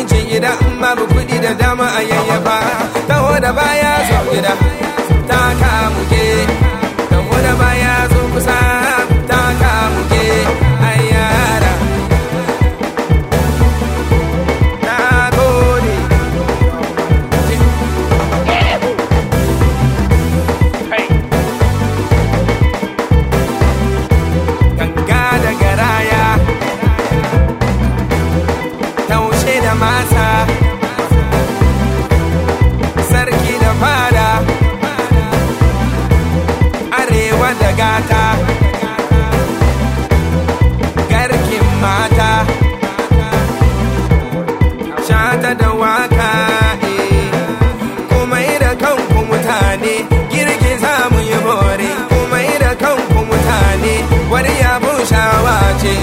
cin gida in babu kuɗi da dama a yayyafa taho da baya zo gida ta kamuke taho da baya zo kusa ta kamuke ayyara na gode ganga da garaya taushe da masa sarki da fada arewa da gata garkin mata shata da waka eh. kuma da kanku mutane girgiza mu yi bore kuma da kanku mutane wani yabon shawa ce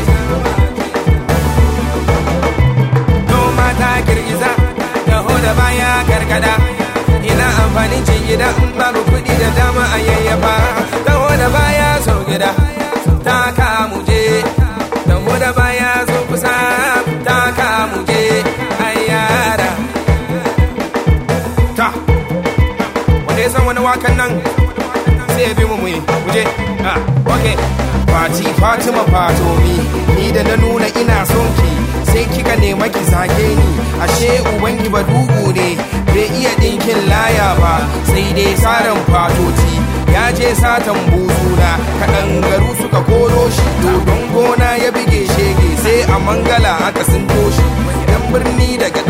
noma ta girgiza taho da baya gargada ina amfanin cin gida in babu kuɗi da dama a yayyafa taho da baya sau gida ta kamu je taho da baya zo kusa ta kamu je ayyara ta wanda ya san wani wakan nan sai ya bi mu muyi muje ah okay Fati Fatima Fatomi ni da na nuna ina son ki sai kika nema ki zage ni ashe ubangi ba dugu ne bai iya dinkin laya ba sai dai saran fatoti ya je satan buzuna kaɗangaru suka koro shi dodon gona ya bige shege sai a mangala aka sun toshi dan birni daga